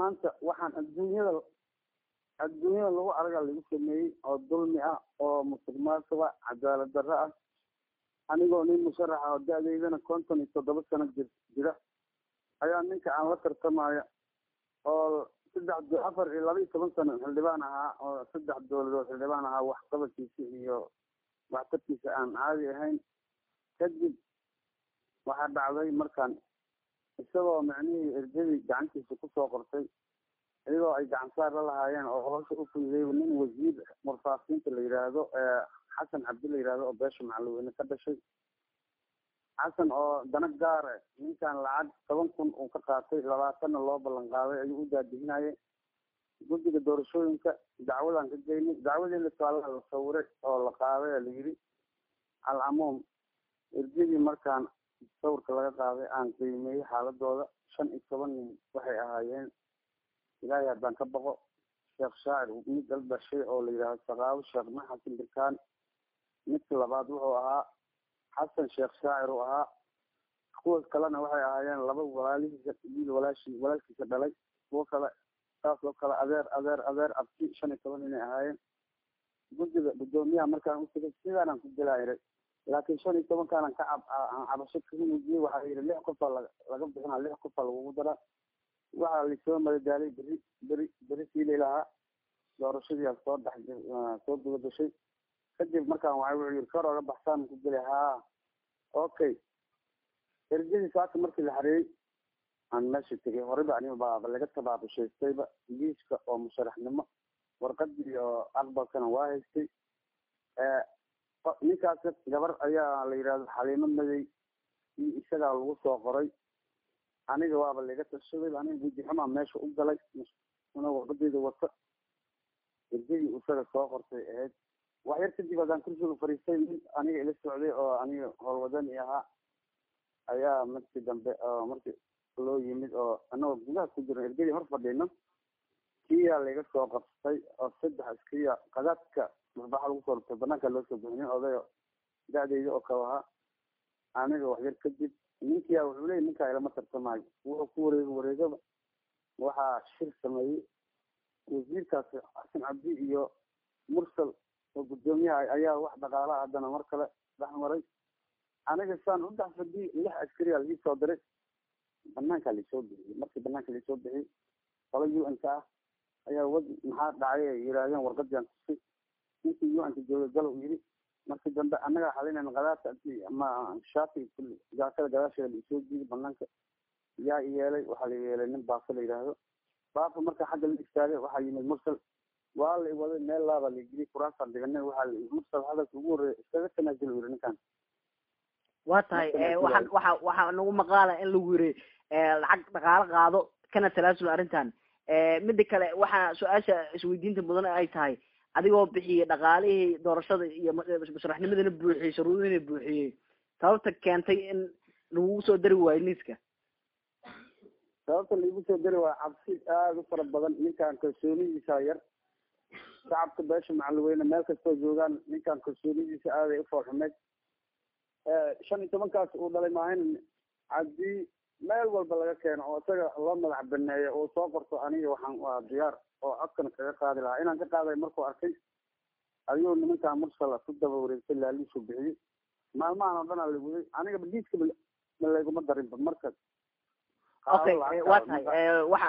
maanta waxaan adduunyada adduunyada lagu araga lagu sameeyey oo dulmi ah oo musuq maasuqa cadaalad darro ah anigoo nin musharaxa oo da-deydana konton iyo toddoba sano jir jira ayaa ninka aan la tartamaya oo saddex afar iyo laba iyo toban sano xildhibaan ahaa oo saddex dowladood xildhibaan ahaa waxqabadkiisa iyo waxtarkiisa aan caadi ahayn kadib waxaa dhacday markaan isagoo macnihii erjadii gacantiisa kusoo qortay iyagoo ay gacan saar la lahaayeen oo howsha u fududey nin wasiir warfaafinta la yidhaahdo xasan cabdi la yidhahdo oo beesha macalweyne ka dhashay xasan oo dana gaare ninkan lacag toban kun uu ka qaatay labaatanna loo ballan qaaday ayuu u daadihinayay guddiga doorashooyinka dacwadaan ka geynay dacwadii lisaalaa la sawiray oo la qaaday la yidhi alcamuum erjadii markaan sawirka laga qaaday aan qiimeeyey xaaladooda shan iyo toban nin waxay ahaayeen ilaahay haddaan ka baqo sheekh shaacir mid al dhashay oo la yidhaahdo saqaabo sheekh maxasan birkaan midka labaad wuxuu ahaa xasan sheekh shaacir uu ahaa kuwa kalena waxay ahaayeen laba walaalihiisa wiil walaashi walaalkiisa dhalay kuwo kale saas oo kale adeer adeer adeer abti shan iyo toban inay ahaayeen guddiga guddoomiyaha markaan u tegay sidaanaan ku gelaayiray laakiin shan iyo tobankaanan ka cab cabasho kaga muujiyey waxaa yidhi lix qofaa laga laga bixinaa lix qofaa lagugu daraa waxaa lasoo madadaalay beri beri beri siilay lahaa doorashadii soo dhex soo gudagashay kadib markaan waxay wuxuu yidhi kor oga baxsaan ku gelay haa okay erjadii saaka markii la xareeyey aan meesha tegay horeyba aniga baaba laga tabaabushaystayba liiska oo musharaxnimo warqadii oo aqbalkana waa haystay ninkaas gabar ayaa la yidhahdo xaliimo madey iyo isagaa lagu soo qoray aniga waaba laga tashaday aniga gudixumaa meesha u galay una warqadeyda wata erjadii isaga soo qortay ahayd wax yar kadib haddaan kursiga fariistay nin aniga ila socday oo aniga howlwadani ahaa ayaa markii dambe markii loo yimid oo anagoo gudaha ku jiro ergadii hor fadhino kiyaa laga soo qabtay oo saddex askariya qadaadka maxbaxa lagu soo rutay banaanka loo soo bixinin odayo da-deyda oo kale ahaa aniga wax yar kadib ninkiyaa wuxuu leeyay ninkaa ilama tartamaayo wuxuu ku wareego wareegaba waxaa shir sameeyey wasiirkaas xasan cabdi iyo mursal oo guddoomiyaha ayaa wax dhaqaalaha haddana mar kale dhex maray aniga saan u dhex fadhiyey lix askariyaa laii soo diray banaankaa laisoo bixiyey markii banaanka laisoo bixiyey qolo u n ka ah ayaa wad maxaa dhacay ay yidhaahdeen warqadian tusay ninkii u n ka joogay galow yidhi markii dambe annagaa xalinayna qadaarta ama shaatiga kulli jaakada gadaasheeda laisoo jiiday banaanka yaa i yeelay waxaa la yeelay nin baafo la yidhaahdo baafo marka xagga la istaagay waxaa yimid mursal waa la iwaday meel laabaa la geliyay kuraasaan dhiganay waxaa la mursal hadalka ugu horreeya iskaga tanaasula yidhi ninkan waa tahay waxaan waxa waxaa nagu maqaala in lagu yiri lacag dhaqaalo qaado kana talaasul arrintan mida kale waxaa su-aasha isweydiinta mudan ay tahay adigoo bixiyey dhaqaalihii doorashada iyo musharaxnimadana buuxiyey shuruudihina buuxiyey sababta keentay in lagugu soo dari waayo liiska sababta laigu soo dari waayo cabsi aada u fara badan ninkaan kalsoonidiisa yar shacabka beesha macalweyne meel kastoo joogaan ninkaan kalsoonidiisa aaday u foolxumeyd shan iyo tobankaas uu dhalay maahayn haddii meel walba laga keeno oo isaga loo madax baneeyo uu soo qorto aniga waxaan waa diyaar oo codkana kaga qaadi lahaa inaan ka qaaday markuu arkay ayuu nimankaa mursala ku daba wareegtay laaliisuu bixiyey maalmahan oo dhan aa laguday aniga badiiska ma layguma darinba marka okay waa tahay waxa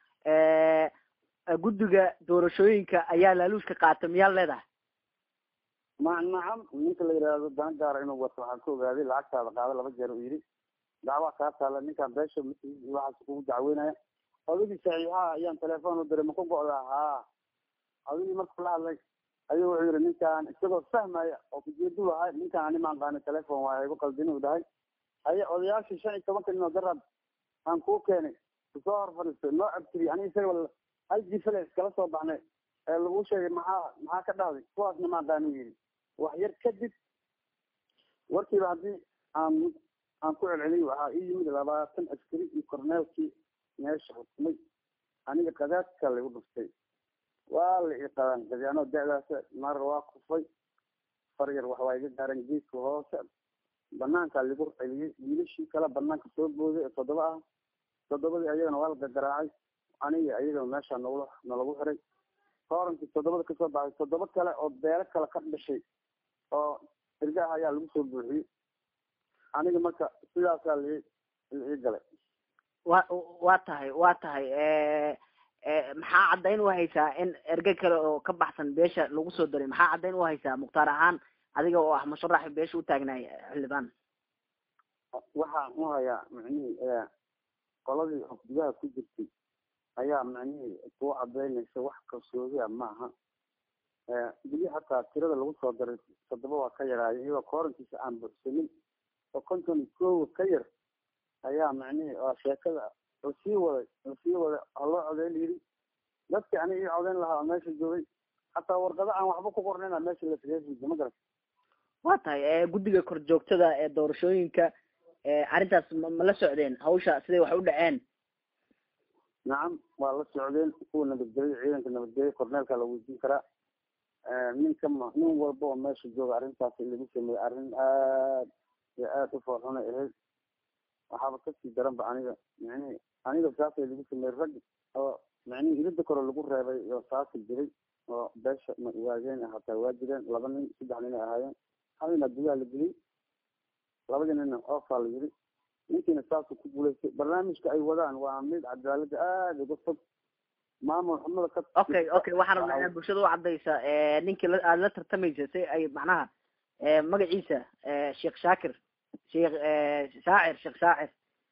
guddiga doorashooyinka ayaa laaluushka qaata miyaa leedahay ma nacam ninka la yidhaahdo dana gaara inuu wato waxaan ka ogaaday lacagtaada qaado laba jeer uu yidhi dacwaa kaa taala ninkaan beesha waxaas kugu dacweynaya odagii saxiixaha ayaan telefoon u diray maku go'daa haa adigii markuu la hadlay ayuu wuxuu yidhi ninkaan isagoo fahmaya oo kujeedu lahay ninkaan ani maan qaani telefon waa igu qaldin uu dhahay haye odayaashii shan iyo tobanka nin oo darab aan kuu keenay kusoo hor fadhiistay noo cabtiri aniga isaga hal jifale iskala soo baxnay ee lagu sheegay maxaa maxaa ka dhahday kuwaasna maan qaani yidhi wax yar kadib warkiiba haddii aan aan ku celceliyay waxaa ii yimid labaatan askari iyo korneelkii meesha xukumay aniga qadaadka lagu dhuftay waa la i qadanqaday anoo da-daas mar waa kufay far yar wax waa iga gaaran geedka hoose banaankaa lagu celiyey wiilashii kale banaanka soo booday ee toddoba ah toddobadii ayagana waa la gagaraacay aniga iyadoo meesha nagula nalagu xiray koorankii toddobada kasoo baxay toddoba kale oo beelo kale ka dhashay oo irgaha ayaa lagu soo buuxiyey aniga marka sidaasaa lai ii galay wa waa tahay waa tahay maxaa caddayn u haysaa in erge kale oo ka baxsan beesha lagu soo daray maxaa caddayn u haysaa mukhtaar ahaan adiga oo ah musharaxi beesha u taagnaay xildhibaan waxaan u hayaa macnihii qoladii oo gudaha ku jirtay ayaa macnihii kuu cadaynaysa wax kalsoodiya maaha bili hataa tirada lagu soo daray toddoba waa ka yaraaya iyadoo koorankiisa aan buxsanin oo konton iyo koowa ka yar ayaa macnihii oo sheekada lasii waday lasii waday haloo codeyn yidhi dadkii aniga ii codeyn lahaa oo meesha joogay hataa warqado aan waxba ku qornayna meesha lasageesiisa ma garat waa tahay guddiga kor joogtada ee doorashooyinka arrintaas ma ma la socdeen hawsha siday wax u dhaceen nacam waa la socdeen kuwa nabadgelya ciidanka nabadgelya korneelka la weydiin karaa ninka ma nin walba oo meesha jooga arrintaas lagu sameeyey arrin aad iyo aad u foorxunay ahayd waxaaba kasii daranba aniga micnihi aniga saasay lagu sameeyey rag oo micnihi ilida kore lagu reebay oo saasi jiray oo beesha waageen hataa waa jireen laba nin saddex nin ay ahaayeen hal nin adduunyaha la geliyey labadii nina oofaa la yiri ninkiina saasuu ku guulaystay barnaamijka ay wadaan waa mid cadaalada aada uga fog maamul xumada ka okay okay waxaan rabnaa inaad bulshada u cadaysa ninkii la aada la tartamaysa si ay macnaha magaciisa sheekh shaakir sheekh shaacir sheekh shaacir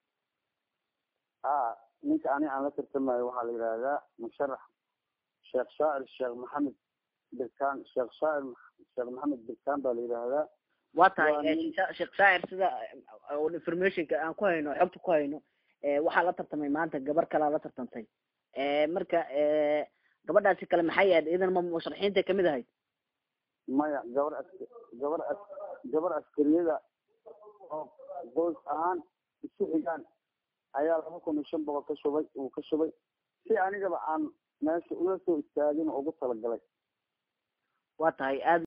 a ninka ani aan la tartamayo waxaa la yidhaahdaa musharax sheekh shaacir sheekh maxamed birkaan sheekh shaacir sheekh maxamed birkaan baa la yidhaahdaa waa tahay sheekh shaacir sida informationka aan ku hayno xogta ku hayno waxaa la tartamay maanta gabar kalaa la tartantay marka gabadhaasi kale maxay ahayd idan ma musharaxiinta kamid ahayd maya gabar as gabar as gabar askariyada oo qoys ahaan isu xigaan ayaa laba kun iyo shan boqol ka shubay uu ka shubay si anigaba aan meesha ula soo istaagin oo ugu talagalay waa tahay aad